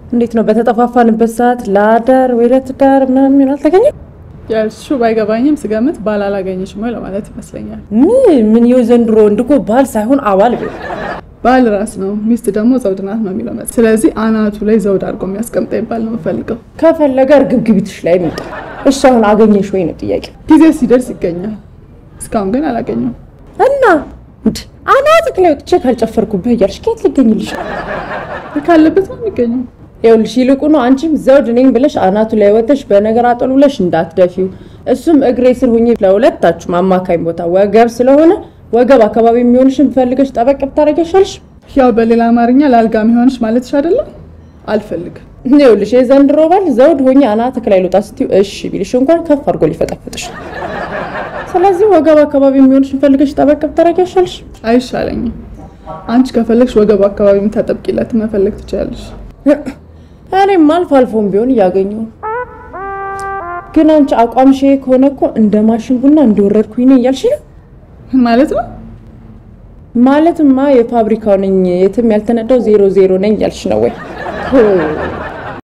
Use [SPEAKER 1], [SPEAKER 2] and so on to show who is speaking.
[SPEAKER 1] እንዴት ነው በተጠፋፋንበት ሰዓት ለአዳር ወይ ለትዳር ምናምን የሚሆን አልተገኘም?
[SPEAKER 2] ያልሽው ባይገባኝም ስገምት ባል አላገኘሽም ወይ ለማለት ይመስለኛል።
[SPEAKER 1] ምን ምን የው ዘንድሮ ወንድ እኮ ባል ሳይሆን አባል ቢሆን
[SPEAKER 2] ባል ራስ ነው፣ ሚስት ደግሞ ዘውድ ናት ነው የሚለው መጽ ስለዚህ አናቱ ላይ ዘውድ አድርጎ የሚያስቀምጠ ይባል ነው የምፈልገው።
[SPEAKER 1] ከፈለገ እርግብግቢትሽ ላይ የሚጣ እሱ አሁን አገኘሽ ወይ ነው ጥያቄ።
[SPEAKER 2] ጊዜ ሲደርስ ይገኛል። እስካሁን ግን አላገኘው።
[SPEAKER 1] እና እንድ አናትክ ላይ ወጥቼ ካልጨፈርኩብህ እያልሽ ከየት ሊገኝልሽ?
[SPEAKER 2] ካለበት ነው የሚገኘው።
[SPEAKER 1] ይኸውልሽ ይልቁኑ አንቺም ዘውድ ነኝ ብለሽ አናቱ ላይ ወጥተሽ በነገር አጠሉ ብለሽ እንዳትደፊው። እሱም እግሬ ስር ሁኚ። ለሁለታችሁም አማካኝ ቦታ ወገብ ስለሆነ ወገብ አካባቢ የሚሆንሽን ፈልገሽ ጠበቅ ብታረጊያሻልሽ።
[SPEAKER 2] ያው በሌላ አማርኛ ለአልጋ የሚሆንሽ ማለትሽ አይደለም። አልፈልግም።
[SPEAKER 1] ይኸውልሽ የዘንድሮ ባል ዘውድ ሆኜ አናትክ ላይ ልውጣ ስትይው እሺ ቢልሽ እንኳን ከፍ አድርጎ ሊፈጠፍጥሽ። ስለዚህ ወገብ አካባቢ የሚሆንሽን ፈልገሽ ጠበቅ ብታረጊያሻልሽ።
[SPEAKER 2] አይሻለኝም። አንቺ ከፈለግሽ ወገቡ አካባቢ የምታጠብቂለት መፈለግ ትችላለሽ።
[SPEAKER 1] እኔም አልፎ አልፎም ቢሆን እያገኘሁ ነው። ግን አንቺ አቋም ሼ ከሆነ እኮ እንደ ማሽን ቡና እንደወረድኩኝ ነኝ እያልሽ ነው።
[SPEAKER 2] ምን ማለት ነው?
[SPEAKER 1] ማለትማ የፋብሪካው ነኝ የትም ያልተነዳው ዜሮ ዜሮ ነኝ እያልሽ ነው ወይ?